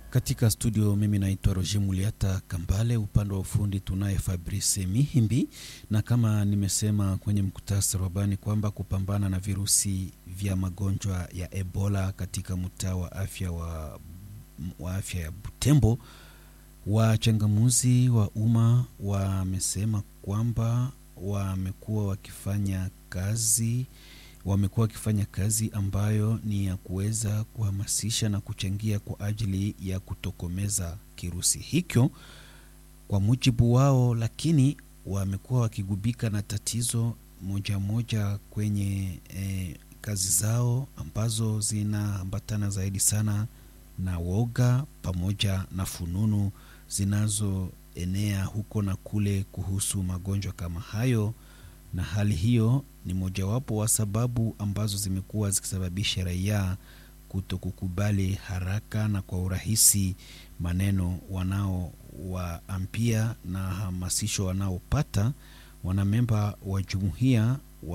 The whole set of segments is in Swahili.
Katika studio mimi naitwa Roger Muliata Kambale, upande wa ufundi tunaye Fabrice Mihimbi, na kama nimesema kwenye mkutasari wa habari kwamba kupambana na virusi vya magonjwa ya Ebola katika mtaa wa afya wa, wa afya ya Butembo, wachangamuzi wa umma wamesema kwamba wamekuwa wakifanya kazi wamekuwa wakifanya kazi ambayo ni ya kuweza kuhamasisha na kuchangia kwa ajili ya kutokomeza kirusi hicho kwa mujibu wao, lakini wamekuwa wakigubika na tatizo moja moja kwenye eh, kazi zao ambazo zinaambatana zaidi sana na woga pamoja na fununu zinazoenea huko na kule kuhusu magonjwa kama hayo na hali hiyo ni mojawapo wa sababu ambazo zimekuwa zikisababisha raia kuto kukubali haraka na kwa urahisi maneno wanaowaambia na hamasisho wanaopata wanamemba wa jumuiya,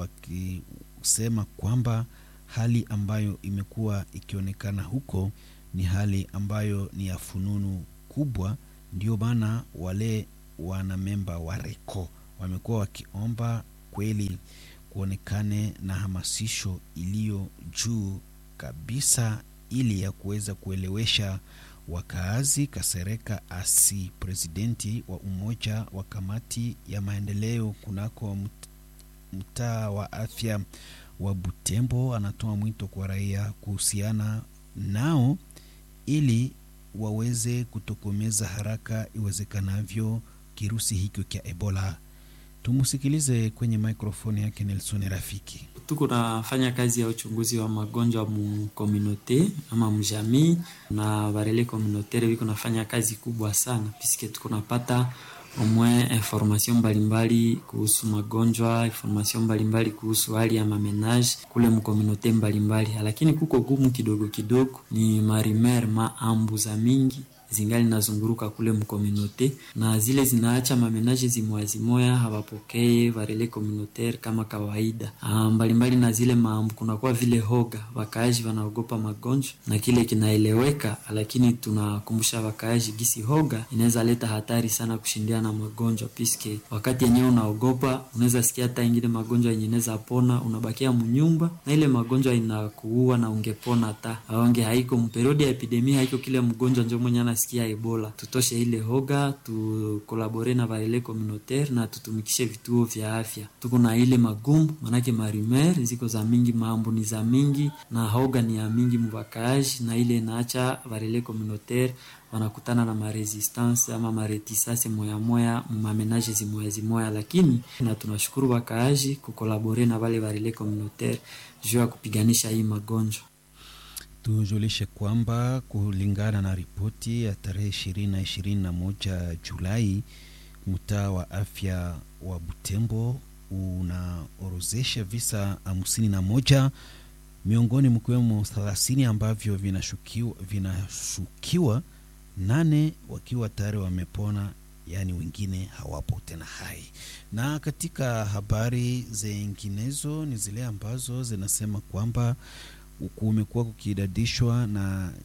wakisema kwamba hali ambayo imekuwa ikionekana huko ni hali ambayo ni ya fununu kubwa. Ndio maana wale wanamemba wa RECO wamekuwa wakiomba kweli kuonekane na hamasisho iliyo juu kabisa ili ya kuweza kuelewesha wakaazi. Kasereka Asi, presidenti wa umoja wa kamati ya maendeleo kunako mtaa wa afya wa Butembo, anatoa mwito kwa raia kuhusiana nao ili waweze kutokomeza haraka iwezekanavyo kirusi hicho cha Ebola. Tumusikilize kwenye mikrofoni yake Nelson Rafiki. Tuko nafanya kazi ya uchunguzi wa magonjwa mu komunote ama mjamii na barele komunotere viko nafanya kazi kubwa sana piske tuko napata omwe information mbalimbali kuhusu magonjwa, information mbalimbali kuhusu hali ya mamenage kule mkomunote mbalimbali, lakini kuko gumu kidogo kidogo, ni marimer maambu za mingi zingali nazunguruka kule mkominote na zile zinaacha mamenaje zimoyazimoya hawapokee varele communautaire kama kawaida mbalimbali mbali na zile maambu, kunakuwa vile hoga, wakaaji wanaogopa magonjwa na kile kinaeleweka, lakini tunakumbusha wakaaji gisi hoga inaweza leta hatari sana kushindia na magonjwa, piske wakati yenyewe unaogopa unaweza sikia hata ingine magonjwa yenye inaweza pona, unabakia munyumba na ile magonjwa inakuua na ungepona hata aonge haiko mperiodi ya epidemia haiko kile mgonjwa njo mwenye sikia Ebola. Tutoshe ile hoga, tukolabore na varele communautaire na tutumikishe vituo vya afya. Tuko na ile magumu, manake marimer ziko za mingi, mambo ni za mingi na hoga ni ya mingi muvakaaji, na ile inaacha varele communautaire wanakutana na maresistance ama maretisase moya moya mamenaje zimoya zimoya, lakini na tunashukuru wakaaji kukolabore na vale varele communautaire juu ya kupiganisha hii magonjwa. Tujulishe kwamba kulingana na ripoti ya tarehe ishirini na ishirini na moja Julai, mtaa wa afya wa Butembo unaorozesha visa hamsini na moja miongoni mkiwemo thelathini ambavyo vinashukiwa, vinashukiwa nane wakiwa tayari wamepona, yaani wengine hawapo tena hai. Na katika habari zinginezo ni zile ambazo zinasema kwamba kumekuwa kukiidadishwa na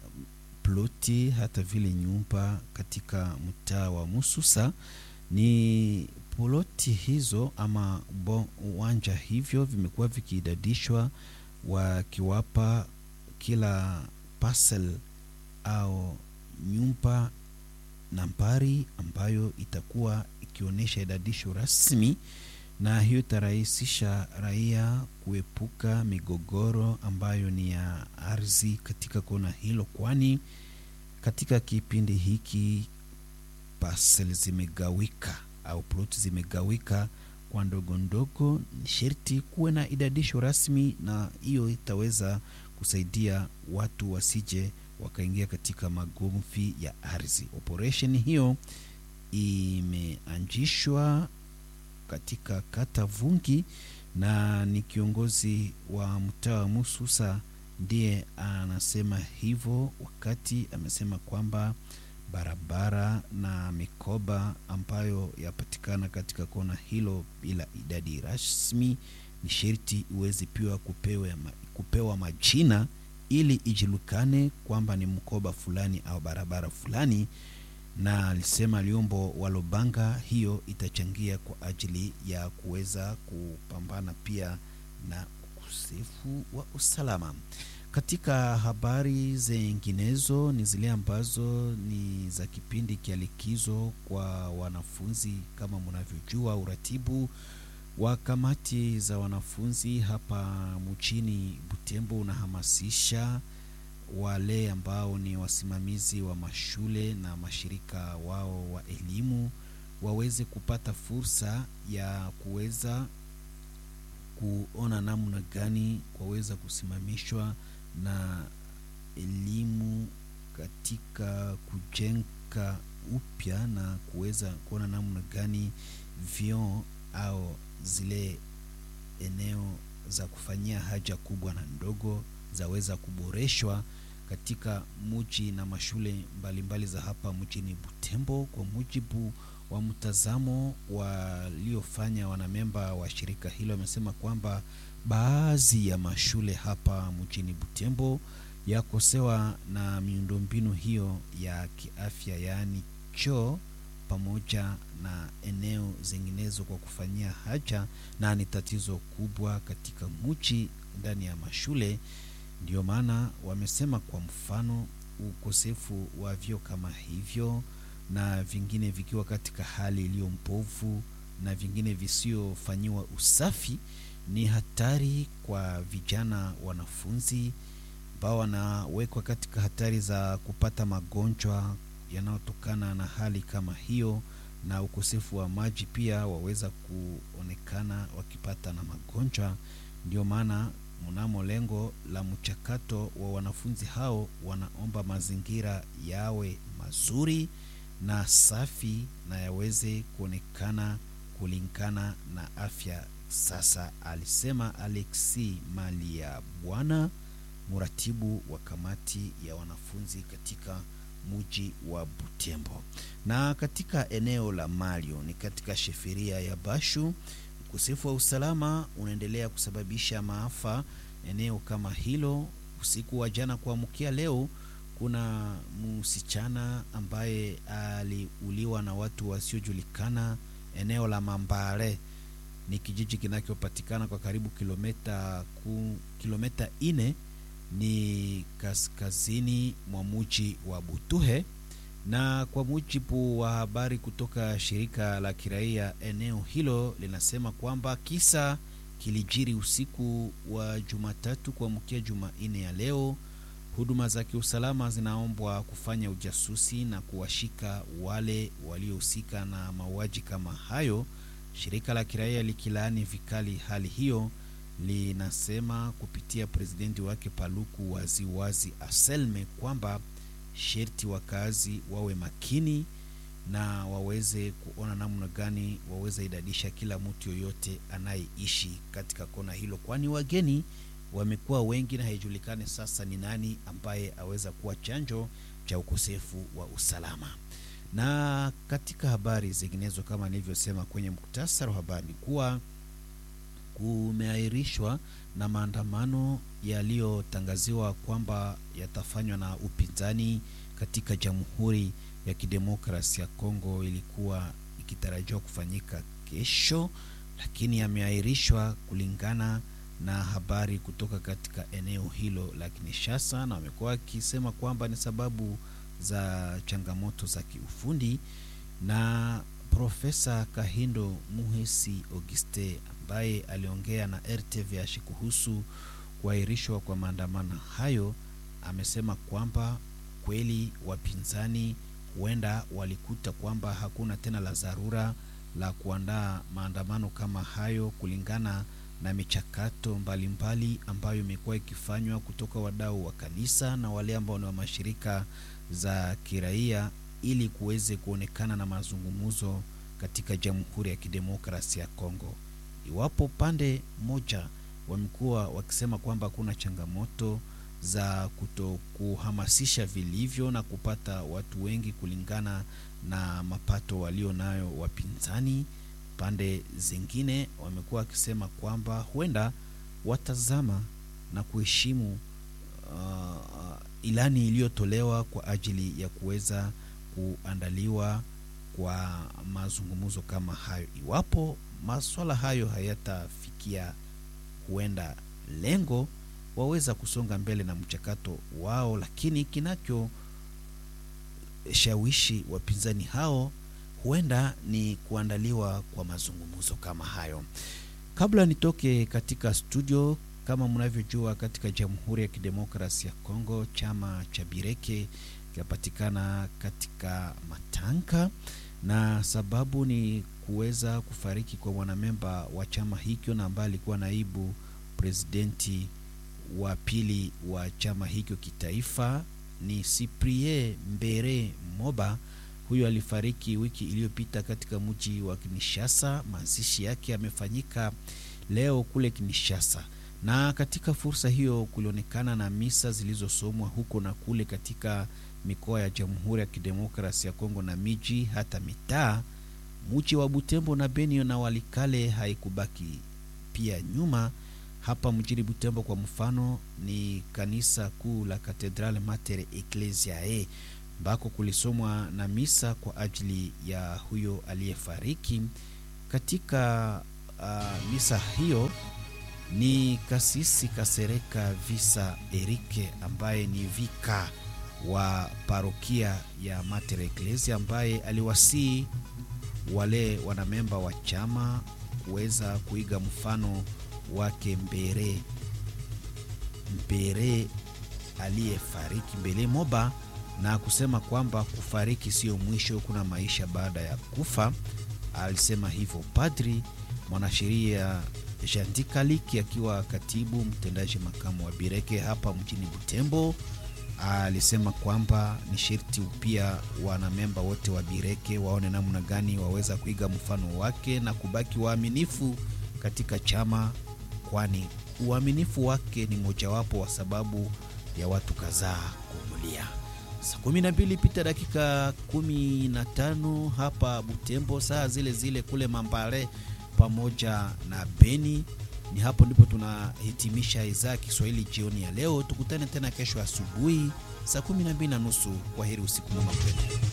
ploti hata vile nyumba katika mtaa wa Mususa. Ni ploti hizo ama uwanja hivyo vimekuwa vikiidadishwa, wakiwapa kila parcel au nyumba nambari ambayo itakuwa ikionyesha idadisho rasmi na hiyo itarahisisha raia kuepuka migogoro ambayo ni ya ardhi katika kona hilo, kwani katika kipindi hiki parcel zimegawika au plot zimegawika kwa ndogo ndogo. Ni sherti kuwe na idadisho rasmi, na hiyo itaweza kusaidia watu wasije wakaingia katika magomvi ya ardhi. Operesheni hiyo imeanzishwa katika kata Vungi na ni kiongozi wa mtaa wa Mususa ndiye anasema hivyo, wakati amesema kwamba barabara na mikoba ambayo yapatikana katika kona hilo bila idadi rasmi ni sherti iweze pia kupewa, kupewa majina ili ijulikane kwamba ni mkoba fulani au barabara fulani, na alisema Liombo wa Lobanga hiyo itachangia kwa ajili ya kuweza kupambana pia na ukosefu wa usalama. Katika habari zinginezo ni zile ambazo ni za kipindi cha likizo kwa wanafunzi. Kama mnavyojua, uratibu wa kamati za wanafunzi hapa mjini Butembo unahamasisha wale ambao ni wasimamizi wa mashule na mashirika wao wa elimu waweze kupata fursa ya kuweza kuona namna gani waweza kusimamishwa na elimu katika kujenga upya na kuweza kuona namna gani vyoo au zile eneo za kufanyia haja kubwa na ndogo zaweza kuboreshwa katika muji na mashule mbalimbali mbali za hapa mjini Butembo, kwa mujibu wa mtazamo waliofanya wanamemba wa shirika hilo. Wamesema kwamba baadhi ya mashule hapa mjini Butembo yakosewa na miundombinu hiyo ya kiafya, yaani choo pamoja na eneo zinginezo kwa kufanyia haja, na ni tatizo kubwa katika mji ndani ya mashule. Ndio maana wamesema kwa mfano ukosefu wa vyoo kama hivyo na vingine vikiwa katika hali iliyo mbovu na vingine visiofanyiwa usafi ni hatari kwa vijana wanafunzi ambao wanawekwa katika hatari za kupata magonjwa yanayotokana na hali kama hiyo, na ukosefu wa maji pia waweza kuonekana wakipata na magonjwa. Ndio maana mnamo lengo la mchakato wa wanafunzi hao wanaomba mazingira yawe mazuri na safi na yaweze kuonekana kulingana na afya. Sasa alisema Alexi Malia Bwana, mratibu wa kamati ya wanafunzi katika muji wa Butembo. Na katika eneo la Malio ni katika sheferia ya Bashu, ukosefu wa usalama unaendelea kusababisha maafa eneo kama hilo. Usiku wa jana kuamkia leo kuna msichana ambaye aliuliwa na watu wasiojulikana eneo la Mambare. Ni kijiji kinachopatikana kwa karibu kilomita ku, kilomita ine ni kaskazini mwa muji wa Butuhe, na kwa mujibu wa habari kutoka shirika la kiraia eneo hilo linasema kwamba kisa kilijiri usiku wa Jumatatu kuamkia Jumanne ya leo. Huduma za kiusalama zinaombwa kufanya ujasusi na kuwashika wale waliohusika na mauaji kama hayo. Shirika la kiraia likilaani vikali hali hiyo, linasema kupitia presidenti wake Paluku waziwazi wazi Aselme kwamba sherti wakazi wawe makini na waweze kuona namna gani waweze idadisha kila mtu yoyote anayeishi katika kona hilo, kwani wageni wamekuwa wengi na haijulikani sasa ni nani ambaye aweza kuwa chanjo cha ukosefu wa usalama. Na katika habari zinginezo, kama nilivyosema kwenye muktasari wa habari, kuwa kumeahirishwa na maandamano yaliyotangaziwa kwamba yatafanywa na upinzani katika Jamhuri ya Kidemokrasi ya Kongo. Ilikuwa ikitarajiwa kufanyika kesho, lakini yameahirishwa kulingana na habari kutoka katika eneo hilo la Kinshasa, na wamekuwa wakisema kwamba ni sababu za changamoto za kiufundi. Na Profesa Kahindo Muhesi Auguste ambaye aliongea na RTVH kuhusu kuahirishwa kwa maandamano hayo amesema kwamba kweli wapinzani huenda walikuta kwamba hakuna tena la dharura la kuandaa maandamano kama hayo kulingana na michakato mbalimbali mbali ambayo imekuwa ikifanywa kutoka wadau wa kanisa na wale ambao ni wa mashirika za kiraia ili kuweze kuonekana na mazungumzo katika Jamhuri ya Kidemokrasia ya Kongo. Iwapo pande moja wamekuwa wakisema kwamba kuna changamoto za kutokuhamasisha vilivyo na kupata watu wengi kulingana na mapato walio nayo wapinzani, pande zingine wamekuwa wakisema kwamba huenda watazama na kuheshimu uh, ilani iliyotolewa kwa ajili ya kuweza kuandaliwa kwa mazungumzo kama hayo. Iwapo maswala hayo hayatafikia huenda lengo, waweza kusonga mbele na mchakato wao, lakini kinacho shawishi wapinzani hao huenda ni kuandaliwa kwa mazungumzo kama hayo. Kabla nitoke katika studio, kama mnavyojua, katika Jamhuri ya Kidemokrasia ya Kongo chama cha Bireke kinapatikana katika Matanka, na sababu ni kuweza kufariki kwa mwanamemba wa chama hicho na ambaye alikuwa naibu presidenti wa pili wa chama hicho kitaifa ni Cyprien Mbere Moba. Huyo alifariki wiki iliyopita katika mji wa Kinshasa. Mazishi yake yamefanyika leo kule Kinshasa, na katika fursa hiyo kulionekana na misa zilizosomwa huko na kule katika mikoa ya Jamhuri ya Kidemokrasia ya Kongo na miji hata mitaa. Mji wa Butembo na Beni na Walikale haikubaki pia nyuma. Hapa mjini Butembo kwa mfano, ni kanisa kuu la Cathedral Mater Ecclesiae ambako kulisomwa na misa kwa ajili ya huyo aliyefariki. Katika uh, misa hiyo ni kasisi Kasereka Visa Erike ambaye ni vika wa parokia ya Mater Ecclesia ambaye aliwasii wale wanamemba wa chama kuweza kuiga mfano wake Mbere Mbere aliyefariki Mbele Moba na kusema kwamba kufariki sio mwisho, kuna maisha baada ya kufa. Alisema hivyo padri mwanasheria Jandikaliki akiwa katibu mtendaji makamu wa Bireke hapa mjini Butembo. Alisema kwamba ni sherti pia wanamemba wote wa Bireke waone namna gani waweza kuiga mfano wake na kubaki waaminifu katika chama, kwani uaminifu wake ni mojawapo wa sababu ya watu kadhaa kumulia. Saa kumi na mbili pita dakika kumi na tano hapa Butembo, saa zile zile kule Mambare pamoja na Beni. Ni hapo ndipo tunahitimisha idhaa ya Kiswahili jioni ya leo. Tukutane tena kesho asubuhi saa kumi na mbili na nusu. Kwa heri, usiku mwema kwenu.